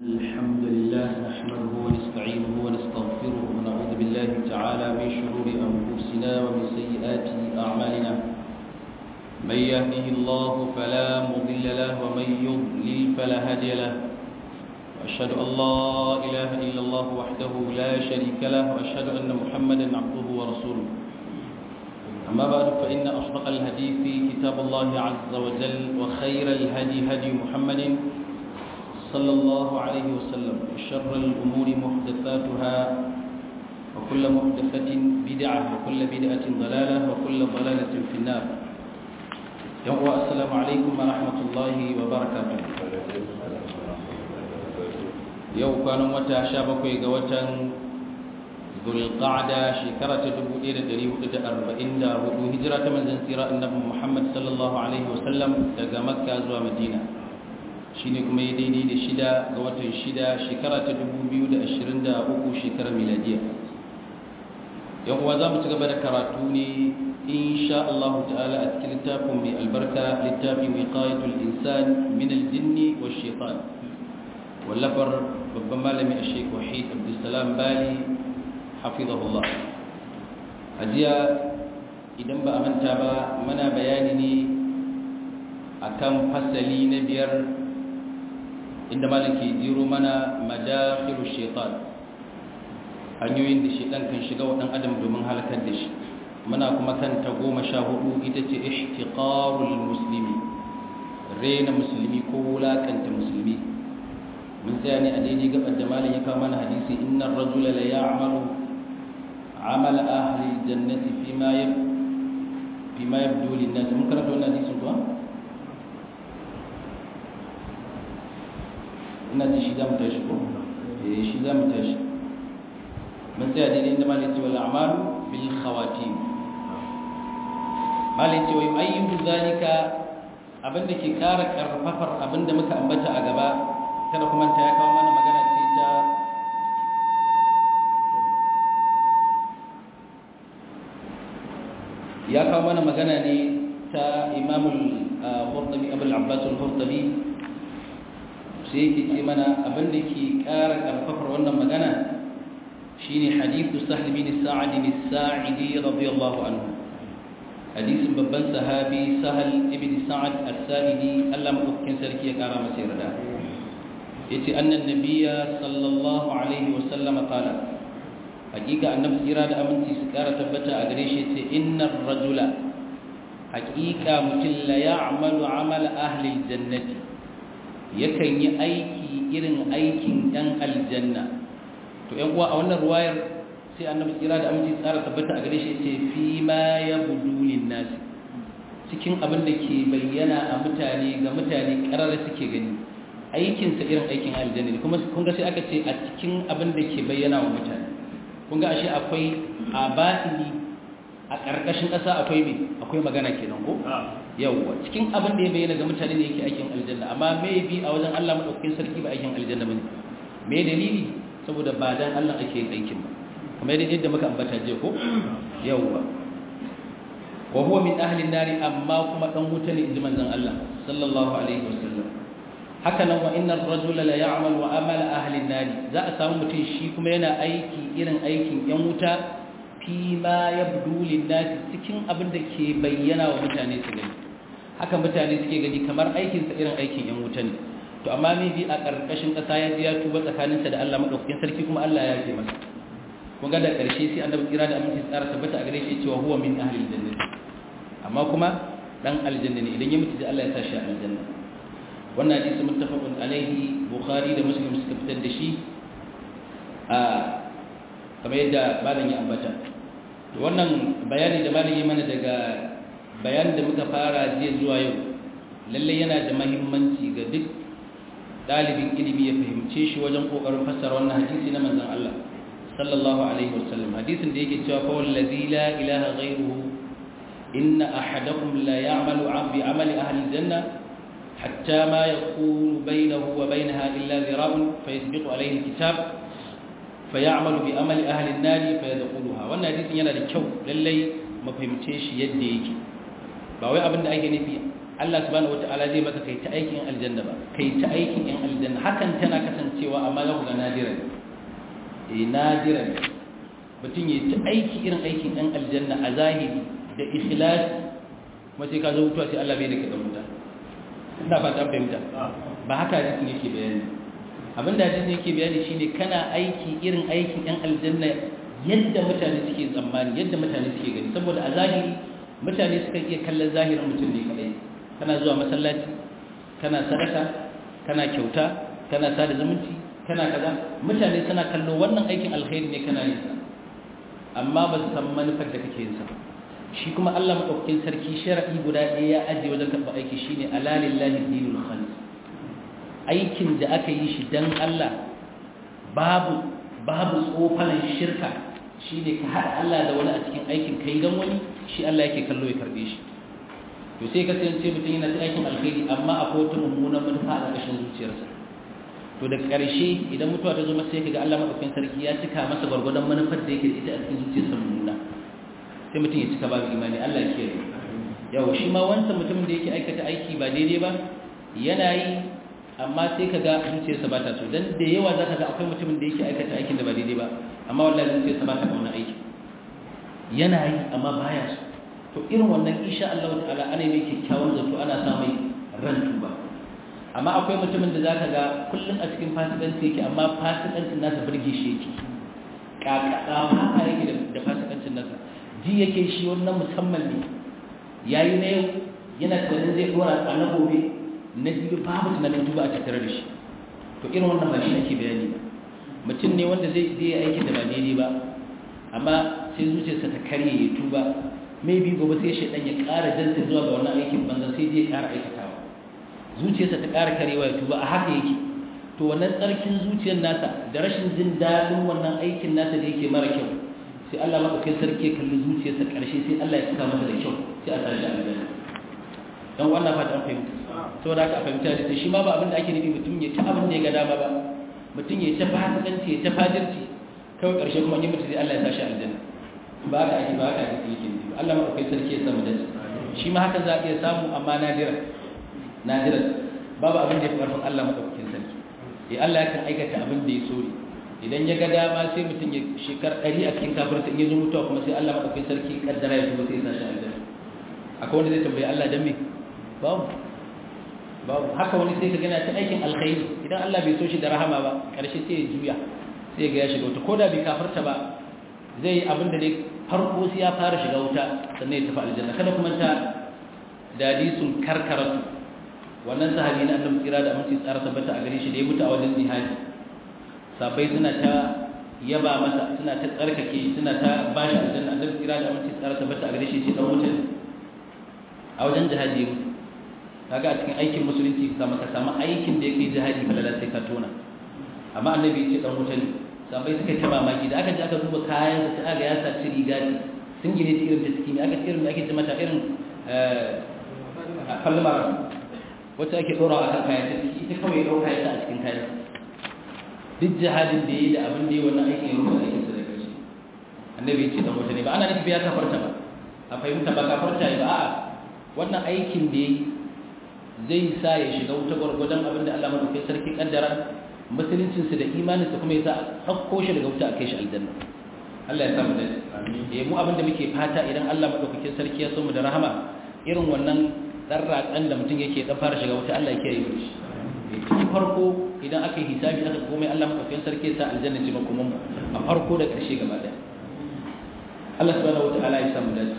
الحمد لله نحمده ونستعينه ونستغفره ونعوذ بالله تعالى من شرور أنفسنا ومن سيئات أعمالنا من يهده الله فلا مضل له ومن يضلل فلا هادي له وأشهد أن لا إله إلا الله وحده لا شريك له وأشهد أن محمدا عبده ورسوله أما بعد فإن أصدق الحديث كتاب الله عز وجل وخير الهدي هدي محمد صلى الله عليه وسلم وشر الأمور محدثاتها وكل محدثة بدعة وكل بدعة ضلالة وكل ضلالة في النار يوم السلام عليكم ورحمة الله وبركاته يوم كانوا متى شابكوا قوة ذو القعدة شكرة دبوئي لدريه أربعين دا هدو هجرة من زنسيرة النبي محمد صلى الله عليه وسلم تقى مكة زوى مدينة shine kuma ya daidai da shida ga watan shida shekara ta 2023 shekarar miladiya yan uwa za mu ci gaba da karatu ne insha Allah ta'ala a cikin littafin mai albarka littafin wiqayatul insan min aljinn wa shaitan wallafar babban malami a Sheikh Wahid Abdulsalam Bali hafizahullah ajiya idan ba a manta ba muna bayani ne akan fasali na biyar inda malam ke jiro mana madakhilu shaitan hanyoyin da shaitan kan shiga wa dan adam domin halakar da shi muna kuma kan ta goma sha hudu ita ce ihtiqarul muslimi rena musulmi ko wulakanta musulmi mun tsaya ne a daidai gabar da malam ya kawo mana hadisi innar rajula la ya'malu amal ahli jannati fima yab fima yabdu lin nas mun karanta wannan hadisin kuwa ina ji shi za mu tashi ko eh shi za mu tashi mun tsaya daidai inda malai ce wal a'malu bil khawatim malai ce wa ayyuhu zalika abinda ke kara karfafar abinda muka ambata a gaba kada kuma ta ya kawo mana magana ce ta ya kawo mana magana ne ta imamul qurtubi abul abbas al-qurtubi sai yake ce mana abin da ke ƙara ƙarfafar wannan magana shine hadithu sahl bin sa'ad bin sa'idi radiyallahu anhu hadisin babban sahabi sahal ibn sa'ad as-sa'idi Allah madaukakin sarki ya ƙara masa yarda yace annan nabiyya sallallahu alaihi wa sallam qala hakika annabi tsira da aminci su ƙara tabbata a gare shi yace innar rajula hakika mutum la ya'malu amala ahli al-jannati yakan yi aiki irin aikin ɗan aljanna to ‘yan uwa a wannan ruwayar sai annabi tsira da aminci tsara tabbata a gare shi ce fi ma ya budulin nasi cikin abin da ke bayyana a mutane ga mutane ƙarar suke gani aikinsa irin aikin aljanna ne kuma kun ga sai aka ce a cikin abin da ke bayyana wa mutane kun ga ashe akwai a batini a ƙarƙashin ƙasa akwai me akwai magana kenan ko yawwa cikin abin da ya bayyana ga mutane ne yake aikin aljanna amma me bi a wajen Allah madaukakin sarki ba aikin aljanna bane me dalili saboda ba dan Allah ake yin aikin ba kamar yadda muka ambata je ko yawwa wa huwa min ahli an-nar amma kuma dan wuta ne inji manzon Allah sallallahu alaihi wasallam haka nan wa innar rajula la ya'mal wa amala ahli an-nar za a samu mutum shi kuma yana aiki irin aikin yan wuta fi ma yabdu lin-nas cikin abin da ke bayyana wa mutane su gani haka mutane suke gani kamar aikinsa irin aikin yan wuta ne to amma me bi a ƙarƙashin ƙasa ya ji ya tuba tsakaninsa da Allah madaukakin sarki kuma Allah ya ce masa kun ga da ƙarshe sai annabi kira da aminci tsara tabbata a gare shi cewa huwa min ahli aljanna amma kuma dan aljanna ne idan ya mutu da Allah ya sa shi a aljanna wannan hadisi muttafaqun alaihi bukhari da muslim suka fitar da shi a kamar yadda malam ya ambata wannan bayani da malam ya mana daga bayan da muka fara jiya zuwa yau lalle yana da mahimmanci ga duk dalibin ilimi ya fahimce shi wajen kokarin fassara wannan hadisi na manzon Allah sallallahu alaihi wasallam hadisin da yake cewa fa wallazi la ilaha ghayruhu inna ahadakum la ya'malu bi amali ahli janna hatta ma yakunu bainahu wa bainaha illa dhira'un fayasbiqu alayhi alkitab fayamalu bi amali ahli an-nar fayadkhuluha wannan hadisin yana da kyau lalle mu fahimce shi yadda yake ba wai abin da ake nufi Allah subhanahu wataala zai maka kai ta aikin aljanna ba kai ta aikin yan aljanna hakan tana kasancewa amma za ku ga nadiran eh nadiran mutum ya ta aiki irin aikin yan aljanna a zahiri da ikhlas kuma sai ka zo mutuwa sai Allah bai da ka mutu ina fata fahimta ba haka hadisin yake bayani abin da hadisin yake bayani shine kana aiki irin aikin yan aljanna yadda mutane suke tsammani yadda mutane suke gani saboda a zahiri mutane suka iya kallon zahirin mutum ne kadai kana zuwa masallaci kana sadaka kana kyauta kana sada zumunci kana kaza mutane suna kallo wannan aikin alkhairi ne kana yin sa amma ba su san manufar da kake yin sa shi kuma Allah madaukakin sarki shar'i guda ɗaya ya ajiye wajen karɓar aiki shine alalillahi dinul khalis aikin da aka yi shi dan Allah babu babu tsofanan shirka shine ka haɗa Allah da wani a cikin aikin kai dan wani shi Allah yake kallo ya karbe shi to sai ka sayance mutum yana ta aikin alkhairi amma akwai wata mummunan manufa a ƙarshen zuciyarsa to da ƙarshe idan mutuwa ta zo masa sai kaga Allah madaukakin sarki ya cika masa gwargwadon manufar da yake da ita a cikin zuciyarsa mummuna sai mutum ya cika babu imani Allah ya kiyaye yawa shi ma wancan mutumin da yake aikata aiki ba daidai ba yana yi amma sai ka ga zuciyarsa ba ta so dan da yawa za ka ga akwai mutumin da yake aikata aikin da ba daidai ba amma wallahi zuciyarsa ba ta kauna aiki yana yi amma baya so to irin wannan insha Allah ta'ala ana mai kyakkyawan zato ana sa mai ran tuba amma akwai mutumin da zaka ga kullum a cikin fasikanci yake amma fasikancin nasa burge shi yake kakaka haka yake da fasikancin nasa ji yake shi wannan musamman ne yayi na yau yana tunanin zai dora a na gobe na biyu babu tunanin tuba a tattare da shi to irin wannan ba shi ake bayani ba mutum ne wanda zai zai aikin da ba daidai ba amma sai zuciyarsa ta karye ya tuba maybe gobe sai shaidan ya ƙara janta zuwa ga wannan aikin banza sai zai ƙara aikatawa zuciyarsa ta ƙara karewa ya tuba a haka yake to wannan tsarkin zuciyar nasa da rashin jin daɗin wannan aikin nasa da yake mara kyau sai Allah maɗaukakin sarki ya kalli zuciyarsa ƙarshe sai Allah ya cika masa da kyau sai a tashi a aljanna dan wannan fata an fahimta saboda haka a fahimta da shi ma ba abin da ake nufi mutum ya ci abin da ya ga dama ba mutum ya ta fasikanci ya ta fajirci kawai ƙarshe kuma in mutu sai Allah ya tashi aljanna ba ka ake ba ka ake yake nufi Allah maɗaukakin sarki ya samu dace shi ma haka za a iya samu amma nadira nadira babu abin da ya fi ƙarfin Allah maɗaukakin sarki eh Allah ya kan aikata abin da ya so ne idan ya ga dama sai mutum ya shekar ɗari a cikin kafirta in ya zo mutuwa kuma sai Allah maɗaukakin sarki kaddara ya tuba sai ya sashi aljanna akwai wanda zai tambayi Allah dan me babu babu haka wani sai ka gana ta aikin alkhairi idan Allah bai so shi da rahama ba ƙarshe sai ya juya sai ga ya shiga wuta ko da bai kafarta ba zai yi abin da dai farko sai ya fara shiga wuta sannan ya tafi aljanna kada kuma ta dadisun karkaratu wannan sahabi na annabi kira da aminci tsara tabbata a gare shi da ya mutu a wajen jihadi sabai suna ta yaba masa suna ta tsarkake suna ta bashi aljanna annabi kira da aminci tsara tabbata a gare shi ce dan wuta a wajen jihadi ya mutu kaga a cikin aikin musulunci ka samu ka samu aikin da yake jihadi falala sai ka tona amma annabi ya ce dan wuta ne sabai suka ta mamaki da aka ji aka duba kayan da ta ga ya saci riga ne sun gine ta irin ta ciki ne aka ce irin da ake ce mata irin falmar wacce ake ɗora a kan kayan ta ciki ita kawai ya ɗauka ya sa a cikin kayan duk jihadin da ya yi da abin da ya wannan aikin ya rufe aikin sa da karshe annabi ya ce dan wuta ne ba ana nufi ya kafarta ba a fahimta ba kafarta ba a'a wannan aikin da ya yi zai sa ya shiga wuta gwargwadon abin da Allah madaukakin sarki kaddara musuluncinsu da imaninsa kuma ya sa a ɗauko shi daga wuta a kai shi aljanna Allah ya samu da ya mu abin da muke fata idan Allah madaukakin sarki ya so mu da rahama irin wannan dan ratsan da mutum yake dan fara shiga wuta Allah ya kiyaye mu shi cikin farko idan aka yi hisabi aka komai Allah madaukakin sarki ya sa aljanna ce kuma mu a farko da ƙarshe gaba ɗaya Allah subhanahu wataala ya samu da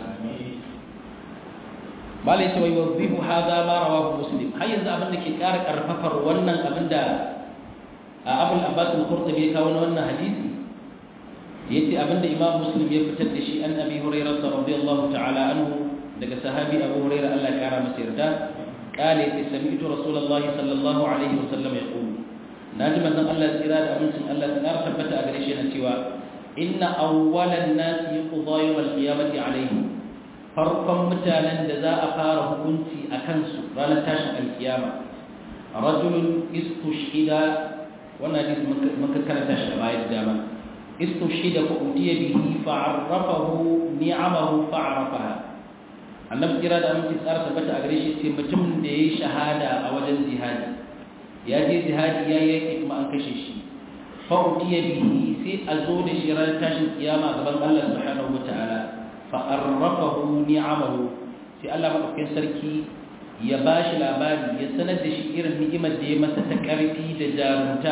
malai ce wai wazifu hadha ma rawahu muslim har yanzu abin da ke ƙara karfafar wannan abin da abul abbas al-qurtubi ya kawo wannan hadisi yace abin da imam muslim ya fitar da shi an abi hurairah radiyallahu ta'ala anhu daga sahabi abu hurairah Allah ya kara masa yarda قال سمعت رسول الله صلى الله عليه وسلم يقول ناجم أن الله سيرا أمنتم الله سنار ثبت أغريشنا سوى إن أول الناس يقضى يوم القيامة عليهم farkon mutanen da za a fara hukunci a kansu ranar tashin alkiyama rajulun istushhida wannan hadisi muka karanta shi da bayan dama istushhida fa utiya bihi fa arrafahu ni'amahu fa arafaha annabi kira da aminci tsara tabbata a gare shi ce mutum da yayi shahada a wajen jihadi ya je jihadi ya yake kuma an kashe shi fa utiya bihi sai a zo da shi ran tashin kiyama gaban Allah subhanahu wataala fa arrafahu ni'amahu sai Allah madaukakin sarki ya bashi labari ya sanar da shi irin ni'imar da ya masa ta karfi da jarumta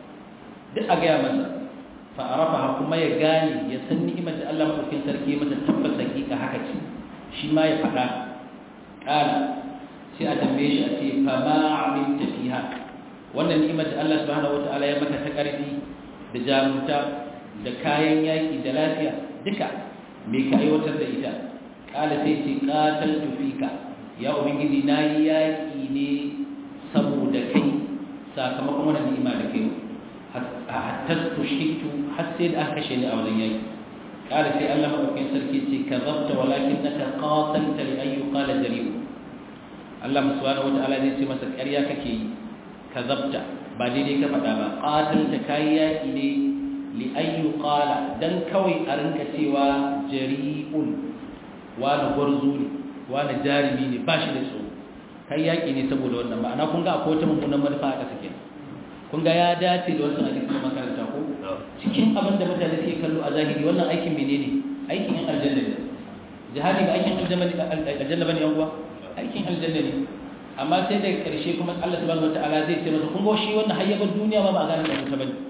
duk a gaya masa fa'arafa kuma ya gane ya san ni'imar da Allah madaukakin sarki masa tabbas hakika haka ce shi ma ya faɗa ƙala sai a tambaye shi a ce fa ma amilta fiha wannan ni'imar da Allah subhanahu wata'ala ya maka ta ƙarfi da jarumta da kayan yaƙi da lafiya duka me ka aiwatar da ita ƙala sai ce qataltu fika ya ubangiji nayi yaƙi ne saboda kai sakamakon wannan ni'ima da kai hatta tushhitu har sai da aka kashe ni a wajen yaki kada sai Allah madaukakin sarki ce kazabta walakinnaka qatalta li ay yuqala jari'u Allah subhanahu wataala zai ce masa ƙarya kake yi kazabta ba daidai ka faɗa ba qatalta kai yaki ne li ay yuqala dan kawai a rinka cewa jari'un wani gwarzo ne wani jarimi ne ba shi da tsoro kai yaki ne saboda wannan ma'ana kun ga akwai wata mummunan manufa a ƙasa kenan kun ga ya dace da wasu hadisi na makaranta ko cikin abin da mutane suke kallo a zahiri wannan aikin menene aikin yan aljanna ne jihadi ba aikin aljanna bane yan uwa aikin aljanna ne amma sai daga karshe kuma Allah subhanahu wataala zai ce masa kun ga shi wannan hayyabar duniya ma ba gane da mutum bane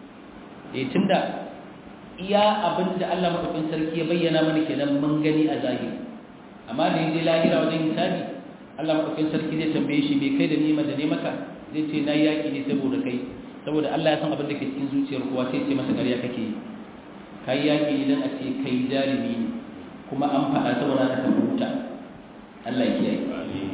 eh tunda iya abin da Allah madaukakin sarki ya bayyana mana kenan mun gani a zahiri amma da yaje lahira wajen hisabi Allah madaukakin sarki zai tambaye shi me kai da nima da ne maka zai ce na yaƙi ne saboda kai saboda Allah ya san abin da ke cikin zuciyar kowa sai ce masa ƙarya kake yi kai yaƙi idan a ce kai jarumi ne kuma an faɗa saboda ka tafi wuta Allah ya kiyaye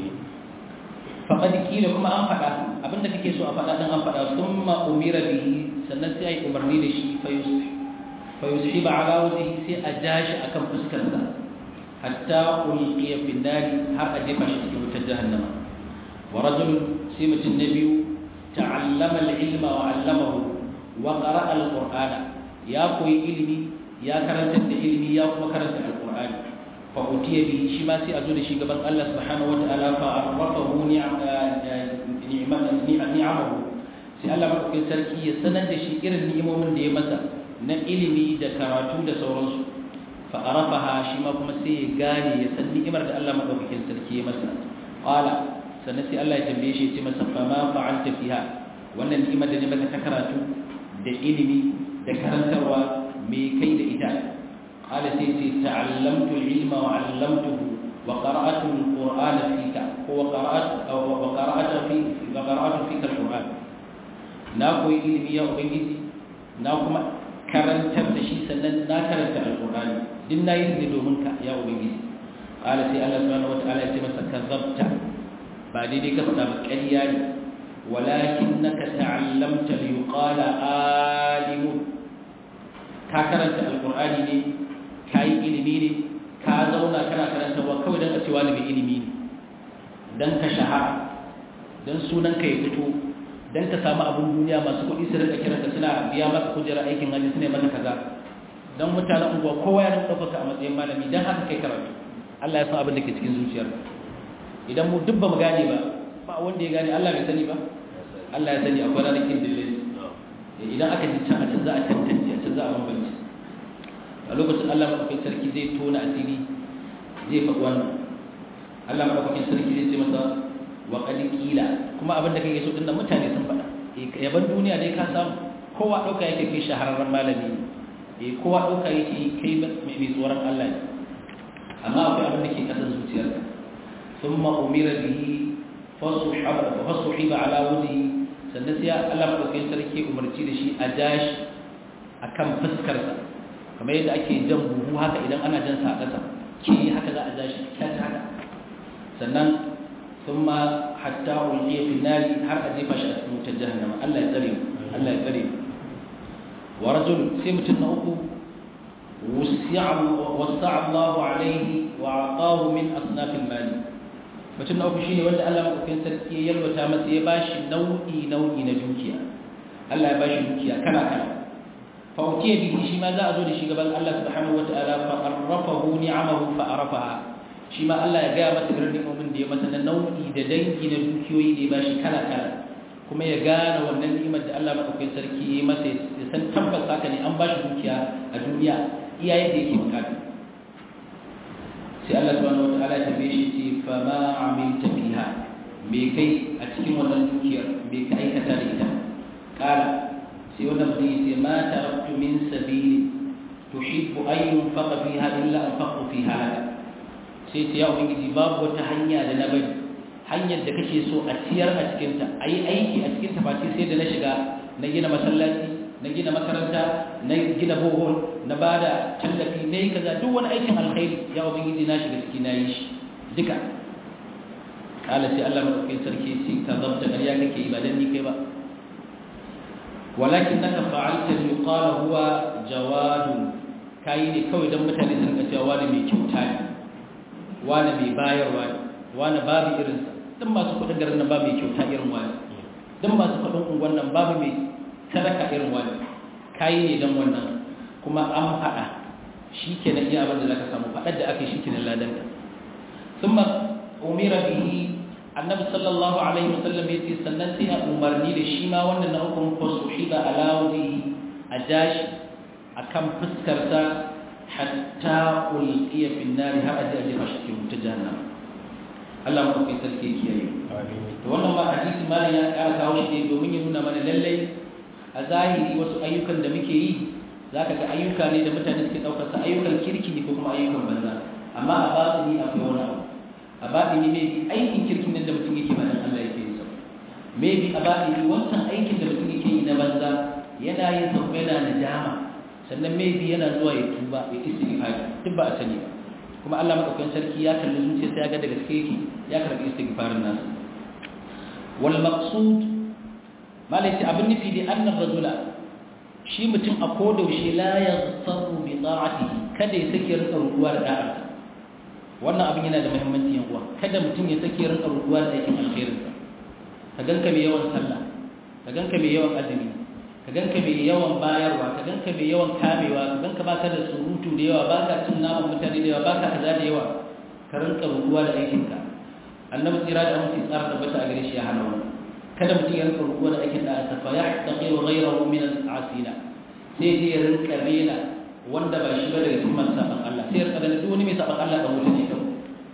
faƙad kila kuma an faɗa abin da kake so a faɗa ɗin an faɗa sun ma umira bihi sannan sai a yi umarni da shi fa yusfi ba ala wajihi sai a ja shi akan fuskarsa hatta ulqiya fi nari har a jefa shi cikin wutar jahannama wa rajulun sai mutum na biyu ta'allama al-ilma wa 'allamahu wa qara'a al-qur'ana ya koyi ilimi ya karanta da ilimi ya kuma karanta al-qur'ani fa utiya bihi shi ma sai a zo da shi gaban Allah subhanahu wa ta'ala fa arrafahu ni'amahu sai Allah madaukakin sarki ya sanar da shi irin ni'imomin da ya masa na ilimi da karatu da sauransu fa arafaha shi ma kuma sai ya gane ya san ni'imar da Allah madaukakin sarki ya masa qala sannan sai Allah ya tambaye shi ya ce masa fa ma fa'alta fiha wannan ni'imar da ne maka ta karatu da ilimi da karantarwa me kai da ita qala sai ce ta'allamtu al-ilma wa 'allamtuhu wa qara'atu al-qur'ana fika ko wa qara'atu wa qara'atu fi wa qara'atu fika al-qur'an na koyi ilimi ya ubangiji na kuma karantar da shi sannan na karanta al-qur'ani din nayi ne domin ka ya ubangiji qala sai Allah subhanahu wa ta'ala ya ce masa kazzabta ba daidai ka faɗa ba ƙarya ne walakin naka ta'allamta li yuqala alimun ka karanta alqur'ani ne ka yi ilimi ne ka zauna kana karanta wa kawai dan a ce wani mai ilimi ne dan ka shahara dan sunan ka ya fito dan ka samu abin duniya masu kuɗi su rika kiranka suna biya maka kujerar aikin hajji suna maka kaza dan mutanen unguwa kowa ya rinka ɗaukaka a matsayin malami dan haka kai karatu Allah ya san abin da ke cikin zuciyarka idan mu duk ba mu gane ba ba wanda ya gane Allah bai sani ba Allah ya sani akwai ranakin dillin idan aka ji can a can za a tantance a can za a bambance a lokacin Allah maɗaukakin sarki zai tona asiri zai faɗi wannan Allah maɗaukakin sarki zai ce masa wa qad qila kuma abin da kake so din nan mutane sun faɗa yaban duniya dai ka samu kowa ɗauka yake kai shahararren malami eh kowa ɗauka yake kai mai tsoron Allah ne amma akwai abin da ke kasan zuciyarka ثم أمر به فصحب فصحب على وجهه sannan sai Allah madaukakin sarki umarci da shi a jashi akan fuskarsa kamar yadda ake jan buhu haka idan ana jan sa kasa ke haka za a jashi kyat haka sannan thumma hatta ulqiya fi nari har a jefa shi a cikin wutar jahannama Allah ya tsare Allah ya tsare wa rajul sai mutum na uku wasi'a wasi'a Allah alaihi wa aqahu min asnafil mali mutum na uku shine wanda Allah madaukakin sarki ya yalwata masa ya bashi nau'i nau'i na dukiya Allah ya bashi dukiya kala kala fa utiya bihi shi ma za a zo da shi gaban Allah subhanahu wataala fa arrafahu ni'amahu fa arafaha shi ma Allah ya gaya masa irin ni'imomin da ya masa na nau'i da dangi na dukiyoyi da ya bashi kala kala kuma ya gane wannan ni'imar da Allah madaukakin sarki ya masa ya san tabbas haka ne an bashi dukiya a duniya iya yadda yake bukata sai Allah subhanahu wataala ya tambaye shi ce fa ma amilta fiha me kai a cikin wannan dukiyar me ka aikata da ita kala sai wannan mutum ya ce ma taraktu min sabili tuhibbu an yunfaqa fiha illa anfaqtu fiha laka sai ta ya ubangiji babu wata hanya da na bari hanyar da kake so a ciyar a cikinta a yi aiki a cikin ta face sai da na shiga na gina masallaci na gina makaranta na gina bohol na ba da tallafi na yi kaza duk wani aikin alkhairi ya ubangiji na shiga ciki na yi shi duka kala sai Allah madaukakin sarki ce ka zabta ƙarya kake yi ba dan ni kai ba walakin naka fa'alta li yuqala huwa jawadun kai ne kawai dan mutane sun ga cewa wani mai kyauta ne wani mai bayarwa ne wani babu irinsa dan masu kudin garin nan babu mai kyauta irin wani dan masu kudin unguwan nan babu mai sadaka irin wani kai ne dan wannan kuma an faɗa shi ke na iya abin da zaka samu faɗar da aka yi shi ke na ladan ka thumma umira bihi annabi sallallahu alaihi wasallam ya ce sannan sai a umarni da shi ma wannan na hukun fasuhiba ala wajhihi a jashi akan fuskarsa hatta ulqiya fi an-nar har aje aje fashi cikin wuta jahannam Allah mu kai sarki kiyaye to wannan ma hadisi malam ya ƙara kawo shi domin ya nuna mana lallai a zahiri wasu ayyukan da muke yi zaka ga ayyuka ne da mutane suke daukar sa ayyukan kirki ne ko kuma ayyukan banza amma a batini akwai wani abu a batini ne aikin kirkin nan da mutum yake ba dan Allah yake yi sa maybe a batini wancan aikin da mutum yake yi na banza yana yin sa yana nadama sannan maybe yana zuwa ya tuba ya istighfar duk ba a sani ba kuma Allah madaukakin sarki ya kalli zuciya sai ya ga da gaske yake ya karbi istighfarin nasu wal maqsud malai abin nufi da annar rajula shi mutum a kodaushe la yaghtaru bi ta'atihi kada ya sake rinka rukuwa da da'a wannan abin yana da muhimmanci yan uwa kada mutum ya sake rinka rukuwa da aikin alkhairin ka ganka mai yawan sallah ka ganka mai yawan azumi ka ganka mai yawan bayarwa ka ganka mai yawan kamewa ka ganka baka da surutu da yawa baka cin naman mutane da yawa baka kaza da yawa ka rinka rukuwa da aikinka annabi tsira da amince tsara tabbata a gare shi ya hana wannan kada mutum ya rinka rukuwa da aikin da ta fa yahtaqiru ghayrahu min al-asina sai dai ya rinka rena wanda ba shi ba daga cikin masu saban Allah sai ya rinka ganin duk wani mai saban Allah dan wuta ne kawai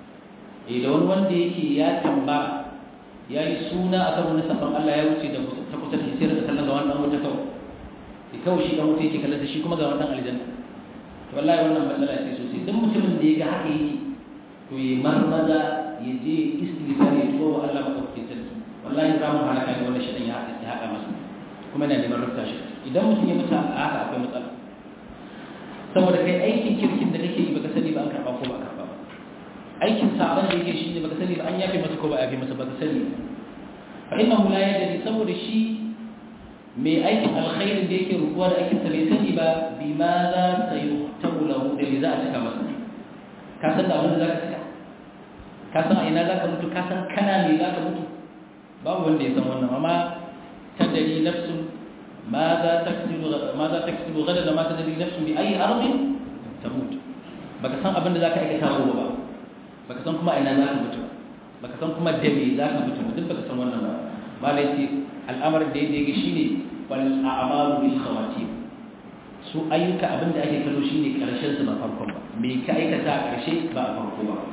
eh da wani wanda yake ya tamba ya yi suna akan wani saban Allah ya wuce da ta kusa da shi sai rinka kallon ga wannan wuta kawai sai kawai shi dan wuta yake kallon da shi kuma ga wannan aljanna to wallahi wannan matsala ce sosai duk mutumin da ya ga haka yake to ya marmaza ya je istighfar ya tuba wa Allah madaukakin sarki wallahi za mu halaka ne wannan shidan ya ya haɗa masa kuma yana neman rufta shi idan mutum ya mutu a haka akwai matsala saboda kai aikin kirkin da kake yi baka sani ba an karɓa ko ba a karɓa ba aikin saban da yake shi ne baka sani ba an yafe masa ko ba a yafe masa baka sani fa innahu la yadri saboda shi mai aikin alkhairin da yake rubuwa da aikin sa bai sani ba bi ma za ta yuhtabu lahu da za a cika masa ka san da abin da zaka cika ka san a ina zaka mutu ka san kana me zaka mutu babu wanda ya san wannan amma tadari nafsun ماذا تكسب ماذا تكسب غدا ما تدري نفس بأي أرض تموت baka san abin da zaka aikata gobe ba baka san kuma ina zaka mutu baka san kuma da me zaka mutu duk baka san wannan ba malai ce al'amarin da yake shine wal a'malu bil khawatim su ayyuka abin da ake kallo shine karshen su ba farkon ba me ka aikata a karshe ba a farko ba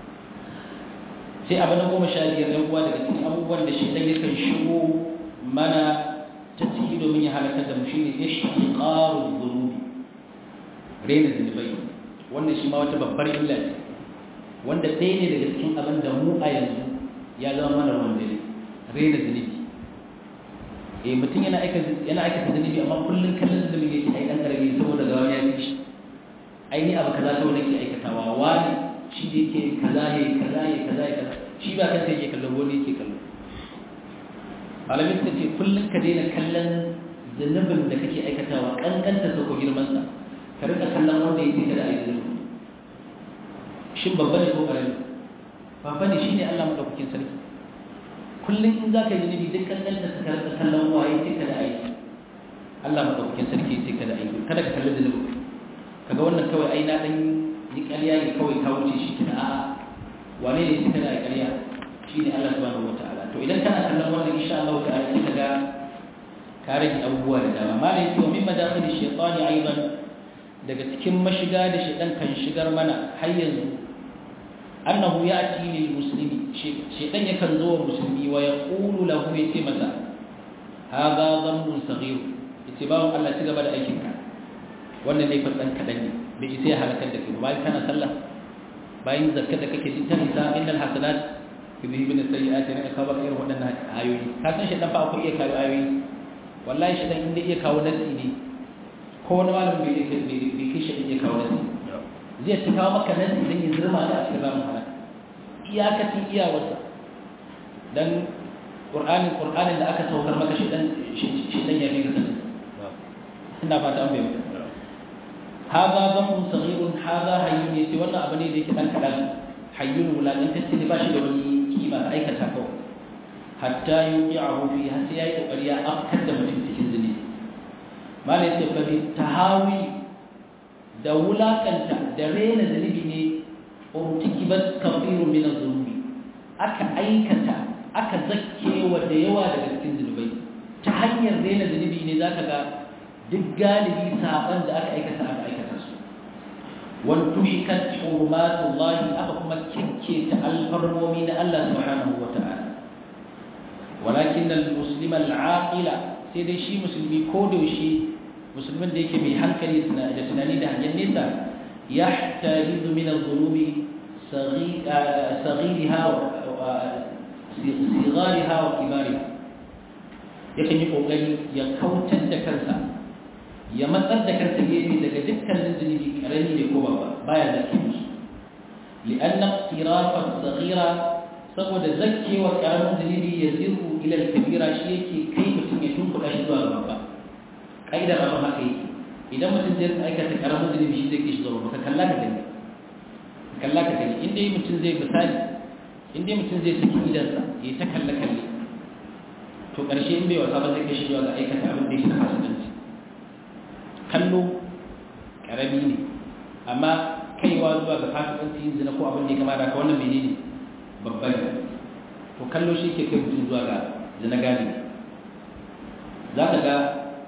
sai abin da goma sha biyar ɗan uwa daga cikin abubuwan da shi ɗan yakan shigo mana ta ciki domin ya halakar da mu shine ishtiqaru dhunubi rena zunubai wannan shi ma wata babbar illa ce wanda ɗaya ne daga cikin abin da mu a yanzu ya zama mana ruwan dare rena zunubi eh mutum yana aika yana aikata zunubi amma kullun kallon zunubi yake ai dan karami saboda ga wani ya fi shi ai ni abu kaza kawai nake aikatawa wani shi da yake kaza ya kaza ya kaza ya kaza shi ba kansa yake kallon wani yake kallon malamin suka ce kullum ka daina kallon zunubin da kake aikatawa kankanta sa ko girmansa ka rika kallon wanda yake kada a yi zunubi shin babba ne ko ƙarami babba ne shine Allah madaukakin sarki kullum in za ka yi zunubi duk kankanta sa ka rika kallon waye yake kada a yi Allah madaukakin sarki yake kada a yi kada ka kalli zunubi kaga wannan kawai ai na dan yi ƙarya ne kawai ka wuce shi kina a'a wane ne suka da ƙarya shine Allah subhanahu wataala to idan kana kallon wannan insha Allah ta'ala sai kaga ka rage abubuwa da dama malai to min madakhil shaytani aidan daga cikin mashiga da shaytan kan shigar mana har yanzu annahu ya'ti lil muslimi shaytan yakan zo wa musulmi wa yaqulu lahu yace masa hadha dhanbun saghir yace bawo Allah ci gaba da aikin ka wannan ne fadan kadan ne bai isa ya halakar da kai bayan kana sallah bayan zakka da kake jin ta isa innal hasanat yudhibun as-sayyi'ati na ka ba irin waɗannan ayoyi ka san shi dan fa akwai iya kawo ayoyi wallahi shi dan inda iya kawo nasi ne ko wani malamin bai kai bai kai shi iya kawo nasi zai ta kawo maka nasi dan ya zurma da a cikin ramin halaka iyakacin iyawarsa dan qur'anin qur'anin da aka saukar maka shi dan shi dan ya kai sanin ina fata an bayyana hada dhanbun saghirun hada hayyun yace wannan abu ne da yake dan kadan hayyun wulakantacce ne ba shi da wani kima aikata kawai hatta yuqi'ahu fi har sai yayi kokari ya afkar da mutum cikin zini malai ce fa bi tahawi da wulakanta da rena zanibi ne urtikibat kafiru min az-zunubi aka aikata aka zakkewa da yawa daga cikin zunubai ta hanyar rena zanibi ne zaka ga duk galibi saban da aka aikata aka aikata su wantuhikat hurmatullahi aka kuma kinke ta alfarmomi na Allah subhanahu wa ta'ala walakin al-muslima al-aqila sai dai shi musulmi ko da shi musulmin da yake mai hankali da tunani da hangen nesa yahtajizu min adh-dhunubi saghiriha wa sigariha wa kibariha yakan yi kokari ya kautar da kansa ya matsar da kansa gefe daga dukkanin zunubi karami ne ko babba baya zake musu li'anna iqtirafa saghira saboda zakkewa karamin zunubi ya zirhu ila kabira shi yake kai mutum ya tunkuɗa shi zuwa babba kaidar abin haka yake idan mutum zai aikata karamin zunubi shi zai kai shi zuwa babba ka kalla ka gani ka kalla ka gani inda mutum zai misali inda mutum zai saki idansa ya ta kalle kalle to ƙarshe in bai wasa ba zai kai shi zuwa ga aikata abin da yake na fasikanci kallo ƙarami ne amma kaiwa zuwa ga fasikanci yin zina ko abin da ya kama da ka wannan menene babban to kallo shi ke kai mutum zuwa ga zina gani za ka ga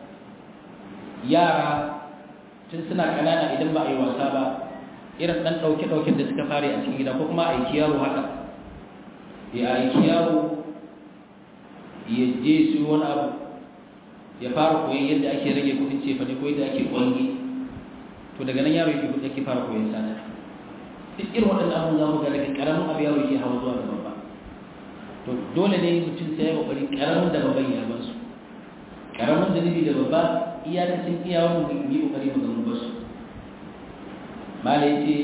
yara tun suna ƙanana idan ba a yi wasa ba irin ɗan ɗauke-ɗauken da suka fara a cikin gida ko kuma a aiki yaro haka ya aiki yaro ya je su wani abu ya fara koyon yadda ake rage kudin cefane ko yadda ake kwangi to daga nan yaro yake yake fara koyon sana duk irin waɗannan abun za mu ga daga ƙaramin abu yaro yake hawa zuwa da babba to dole ne mutum sai ya kokari ƙaramin da babban ya bar su ƙaramin zunubi da babba iyakacin iyawan mu yi kokari mu gamu basu malai ce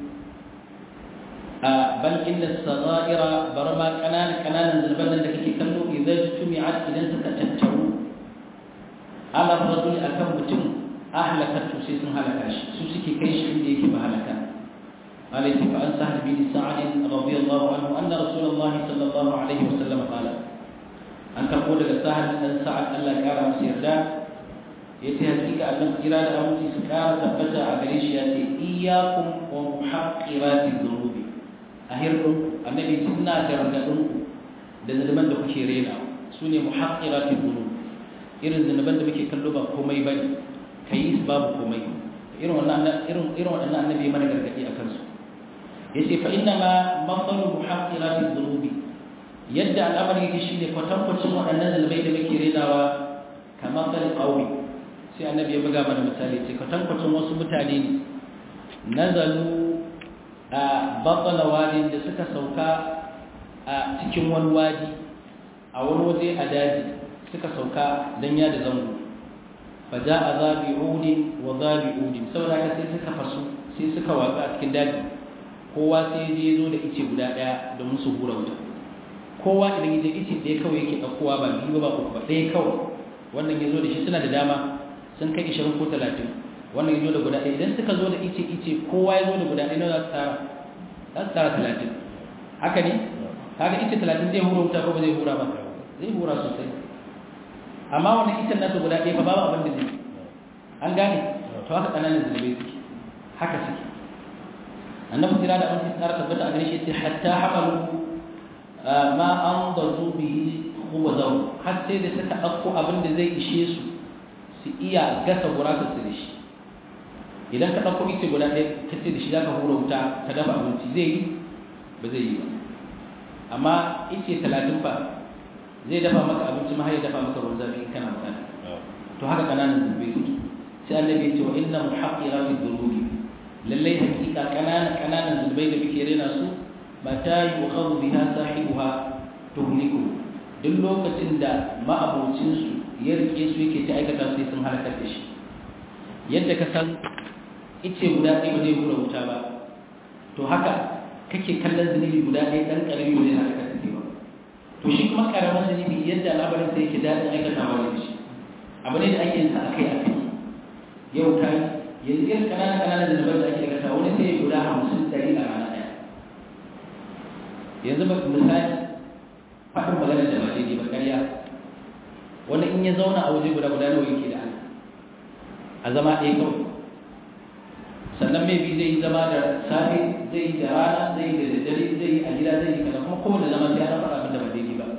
a bal inna sagaira bar ma kananan kananan zulban da kake kallo idan tumi'at idan suka tattaru ala rajul akan mutum ahlakatu sai sun halaka shi su suke kai shi inda yake ba halaka عليه فعن سهل بن سعد رضي الله عنه أن رسول الله صلى الله عليه وسلم قال أن تقول سهل بن سعد ألا كان مسيردا يتهديك أن إرادة أمتي سكارة تبتع أغريش ياتي إياكم ومحقرات الذنوب أهركم النبي سنة جرغدون لزلمان دو كيرينا سوني محقرات الذنوب irin zunuban da muke kallo ba komai bane kai babu komai irin wannan irin irin wannan annabi mana gargadi akan su yace fa inna ma mafalu muhaqqirat dhunubi yadda al'amari yake shine kwatankwacin waɗannan zalbai da muke renawa kamar fal qawmi sai annabi ya buga mana misali ce kwatankwacin wasu mutane ne nazalu a batala wadi da suka sauka a cikin wani wadi a wani waje a daji suka sauka dan ya da zango fa ja'a zabi'udin wa zabi'udin saboda haka sai suka fasu sai suka watsa a cikin daji kowa sai je zo da ice guda daya domin su hura wuta kowa idan ya je ice ɗaya kawai yake ɗaukowa ba biyu ba uku ba ɗaya kawai wannan ya zo da shi suna da dama sun kai ishirin ko talatin wannan ya zo da guda ɗaya idan suka zo da ice ice kowa ya zo da guda ɗaya na za su tara za su tara talatin haka ne kaga ice talatin zai hura wuta ko ba zai hura ba zai hura sosai amma wannan icen nasa guda ɗaya ba babu abin da zai an gane to haka ƙananan zunubai suke haka suke annabi kira da amince tsara tabbata a gare shi sai hatta hamalu ma an bazu bihi khubzahu har sai da suka ɗauko abin da zai ishe su su iya gasa gurasa su da shi idan ka ɗauko ice guda ɗaya ka ce da shi za ka hura wuta ka dafa abinci zai yi ba zai yi ba amma ice talatin fa zai dafa maka abinci ma ya dafa maka ruwan zafi in kana bukata to haka kananan zunubai suke sai annabi ya ce wa inna muhaqqira fi dhunubi lallai hakika kananan kananan zunubai da muke rena su mata yukhadhu biha sahibuha tuhliku duk lokacin da ma'abocin su ya rike su yake ta aikata su sun halakar da shi yadda ka san ice guda ɗaya ba zai hura wuta ba to haka kake kallon zunubi guda ɗaya ɗan ƙarami ba zai halakar da ba to shi kuma ƙaramin zunubi yadda al'amarin sa yake daɗin aikatawa da shi abu ne da ake yin sa akai akai yau ta yanzu irin ƙananan ƙananan zunuban da ake aikata wani sai ya guda hamsin ɗari a rana ɗaya yanzu ba misali faɗin magana da ba daidai ba ƙarya wani in ya zauna a waje guda guda nawa yake da Allah a zama ɗaya kawai sannan mai bi zai yi zama da safe zai yi da rana zai yi da daddare zai yi a gida zai yi kaza kuma kowane zama sai ana faɗa abin da ba daidai ba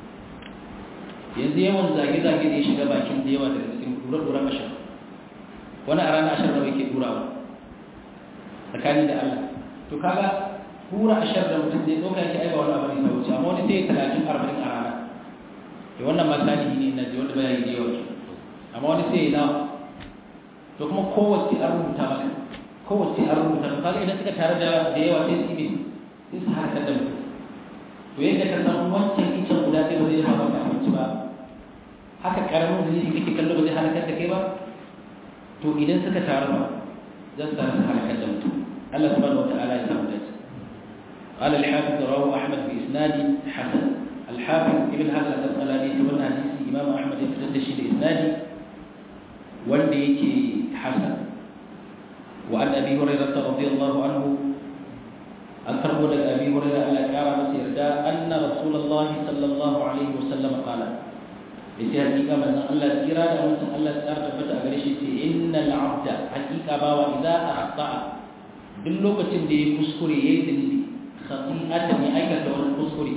yanzu yawan zage-zage da ya shiga bakin da yawa daga cikin ɗura-ɗura ashar wani a ranar ashar nawa yake ɗurawa tsakani da Allah to kaga hura ashar da mutum zai ɗauka yake aiba wani abu ne ta wuce amma wani sai talatin arba'in a rana da wannan ma salihi ne na ji wanda baya yi da yawa amma wani sai ya nawa to kuma kowace an rubuta maka kowace an rubuta maka kaga idan suka tare da da yawa sai su yi sai su harkar da mutum to yadda ka san wancan icen guda ɗaya ba zai hawa maka abinci ba haka karamin zunubi kake kallo ba zai halakar da kai ba to idan suka taru ba za su taru su halakar da mutum Allah subhanahu wataala ya samu dace قال الحافظ رواه أحمد بإسناد حسن الحافظ ابن حجر الأسقلاني تولى حديث إمام أحمد يفتد شيء إسناد والديك حسن وعن أبي هريرة رضي الله عنه أكرم لك أبي هريرة ألا كان مسير أن رسول الله صلى الله عليه وسلم قال yace hakika manzon Allah kira da mutum Allah ya tabbata a gare shi ce innal abda hakika bawa idza akhta'a duk lokacin da ya kuskure yayi zunubi khati'atan ya aikata wani kuskure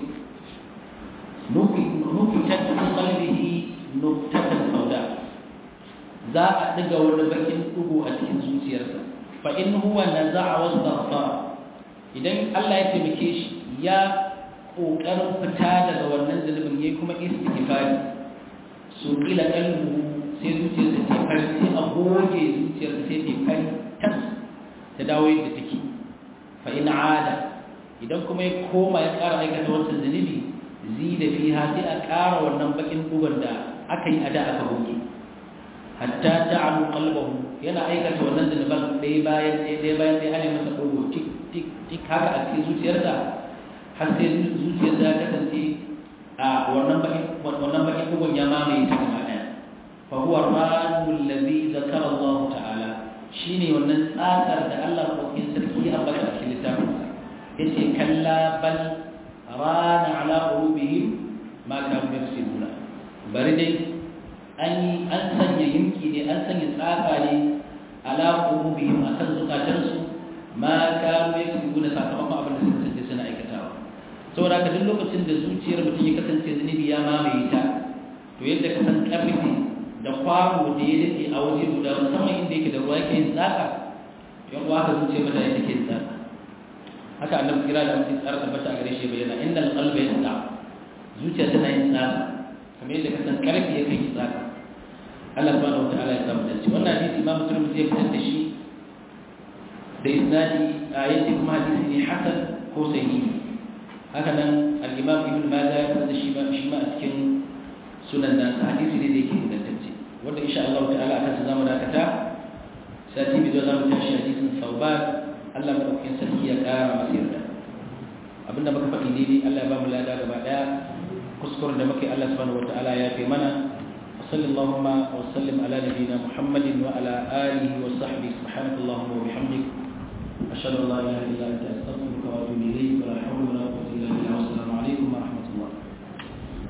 nufi nufi ta fi qalbihi nuktatan sauda za a diga wani bakin dugu a cikin zuciyarsa fa in huwa naza'a wastaghfara idan Allah ya taimake shi ya kokarin fita daga wannan zunubin yayi kuma istighfari su ila kalbu sai zuciyarsa ta fari sai a goge zuciyarsa sai ta fari tas ta dawo yadda take fa in ada idan kuma ya koma ya ƙara aikata wancan zunubi zida fiha sai a ƙara wannan bakin duban da aka yi a da aka goge hatta ta'alu qalbahu yana aikata wannan zunuban ɗaya bayan ɗaya ɗaya bayan ɗaya ana masa dogo tik tik tik haka a cikin zuciyarsa har sai zuciyarsa ya kasance a wannan bakin wannan bakin duban ya mamaye ta gaba ɗaya fa huwa ranul ladhi zakara Allah ta'ala shine wannan tsatsar da Allah madaukakin sarki ya ambata a cikin littafin yace kalla bal rana ala qulubihim ma kanu yaksibuna bari dai an an sanya yinki ne an sanya tsaka ne ala qulubihim akan zukatansu ma kanu yaksibuna sakamakon abin da suka kasance suna aikatawa saboda haka duk lokacin da zuciyar mutum ya kasance zunubi ya mamaye ta to yadda ka san karfi da kwano da ya dace a waje guda musamman inda yake da ruwa yake yin tsaka yan uwa ka zuciya mata yake yin tsaka haka annabi kira da mutum tsara tabbata a gare shi bayyana innal qalba yasda zuciya tana yin tsaka kamar yadda ka san karfi yake yin tsaka Allah subhanahu wataala ya samu dace wannan hadisi Imam Tirmidhi ya fitar da shi da isnadi ayati kuma hadisi ne hasan ko sahihi haka nan al-Imam Ibn Majah ya fitar da shi ba shi ma a cikin sunan nan hadisi ne da yake ingantacce wanda insha Allah ta'ala akan sa zamu dakata sati bi zo zamu tashi hadisin Sauban Allah madaukakin sarki ya kara masa yarda abinda muka faɗi daidai Allah ya ba mu lada gaba daya kuskuren da muke Allah subhanahu wataala ya fi mana وصلى اللهم وسلم على نبينا محمد وعلى آله وصحبه سبحانك اللهم وبحمدك أشهد أن لا إله إلا أنت أستغفرك وأتوب إليك ولا حول ولا قوة إلا بالله والسلام عليكم ورحمة الله